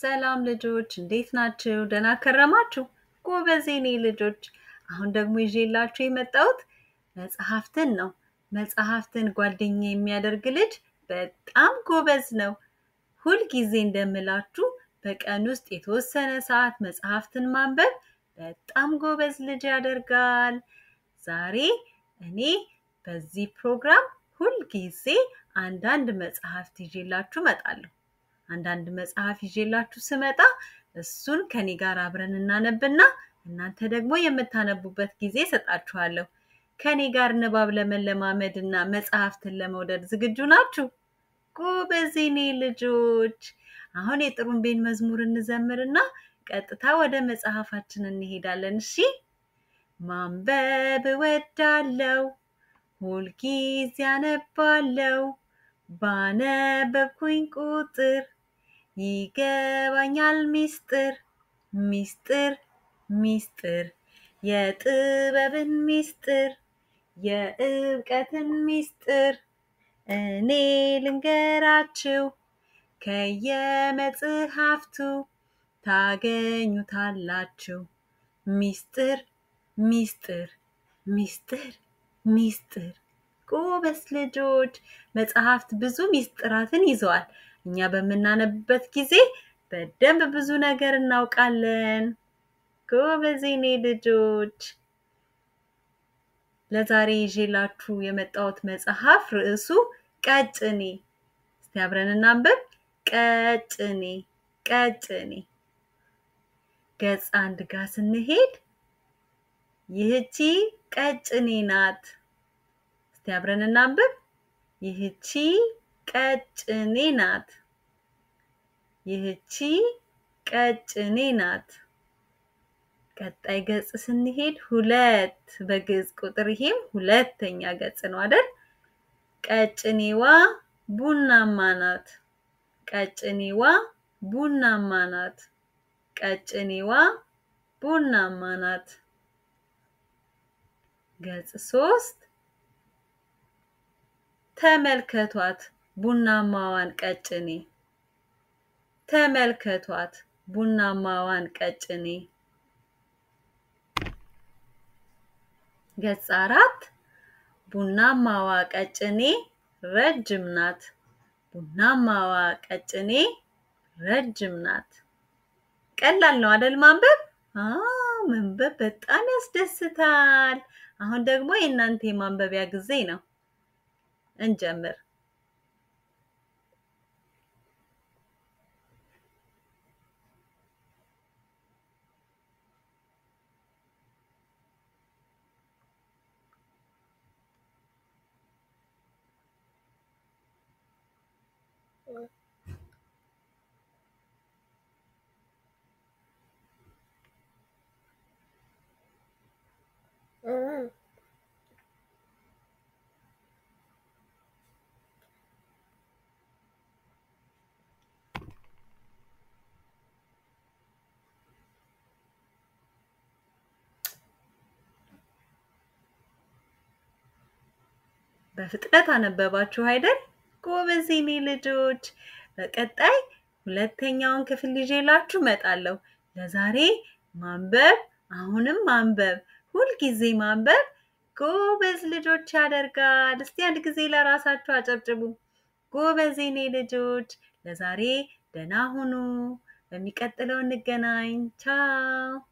ሰላም ልጆች እንዴት ናችሁ? ደህና ከረማችሁ? ጎበዝ የኔ ልጆች። አሁን ደግሞ ይዤላችሁ የመጣሁት መጽሐፍትን ነው። መጽሐፍትን ጓደኛ የሚያደርግ ልጅ በጣም ጎበዝ ነው። ሁልጊዜ እንደምላችሁ በቀን ውስጥ የተወሰነ ሰዓት መጽሐፍትን ማንበብ በጣም ጎበዝ ልጅ ያደርጋል። ዛሬ እኔ በዚህ ፕሮግራም ሁልጊዜ አንዳንድ መጽሐፍት ይዤላችሁ እመጣለሁ። አንዳንድ መጽሐፍ ይዤላችሁ ስመጣ እሱን ከኔ ጋር አብረን እናነብና እናንተ ደግሞ የምታነቡበት ጊዜ እሰጣችኋለሁ። ከኔ ጋር ንባብ ለመለማመድ እና መጽሐፍትን ለመውደድ ዝግጁ ናችሁ? ጎበዝ የኔ ልጆች። አሁን የጥሩምቤን መዝሙር እንዘምርና ቀጥታ ወደ መጽሐፋችን እንሄዳለን። እሺ። ማንበብ እወዳለሁ፣ ሁልጊዜ አነባለሁ። ባነበብኩኝ ቁጥር ይገባኛል ሚስጥር ሚስጥር ሚስጥር የጥበብን ሚስጥር የእውቀትን ሚስጥር እኔ ልንገራችሁ ከየመጽሐፍቱ ታገኙታላችሁ። ሚስጥር ሚስጥር ሚስጥር ሚስጥር። ጎበዝ ልጆች። መጽሐፍት ብዙ ሚስጥራትን ይዘዋል። እኛ በምናነብበት ጊዜ በደንብ ብዙ ነገር እናውቃለን። ጎበዝ የኔ ልጆች። ለዛሬ ይዤላችሁ የመጣሁት መጽሐፍ ርዕሱ ቀጭኔ። እስቲ አብረን እናንብብ። ቀጭኔ ቀጭኔ። ገጽ አንድ ጋር ስንሄድ ይህቺ ቀጭኔ ናት። እስቲ አብረን እናንብብ። ይህቺ ቀጭኔ ናት። ይህቺ ቀጭኔ ናት። ቀጣይ ገጽ ስንሄድ ሁለት በግዕዝ ቁጥር ይሄም ሁለተኛ ገጽ ነው አይደል? ቀጭኔዋ ቡናማ ናት። ቀጭኔዋ ቡናማ ናት። ቀጭኔዋ ቡናማ ናት። ገጽ ሶስት ተመልከቷት ቡናማዋን ቀጭኔ። ተመልከቷት ቡናማዋን ቀጭኔ። ገጽ አራት ቡናማዋ ቀጭኔ ረጅም ናት። ቡናማዋ ቀጭኔ ረጅም ናት። ቀላል ነው አደል ማንበብ? አዎ መንበብ በጣም ያስደስታል። አሁን ደግሞ የእናንተ የማንበቢያ ጊዜ ነው። እንጀምር። በፍጥነት አነበባችሁ አይደል? ጎበዝ የኔ ልጆች። በቀጣይ ሁለተኛውን ክፍል ይዤላችሁ እመጣለሁ። ለዛሬ ማንበብ፣ አሁንም ማንበብ፣ ሁልጊዜ ማንበብ ጎበዝ ልጆች ያደርጋል። እስቲ አንድ ጊዜ ለራሳችሁ አጨብጭቡ። ጎበዝ የኔ ልጆች። ለዛሬ ደህና ሁኑ። በሚቀጥለው እንገናኝ። ቻው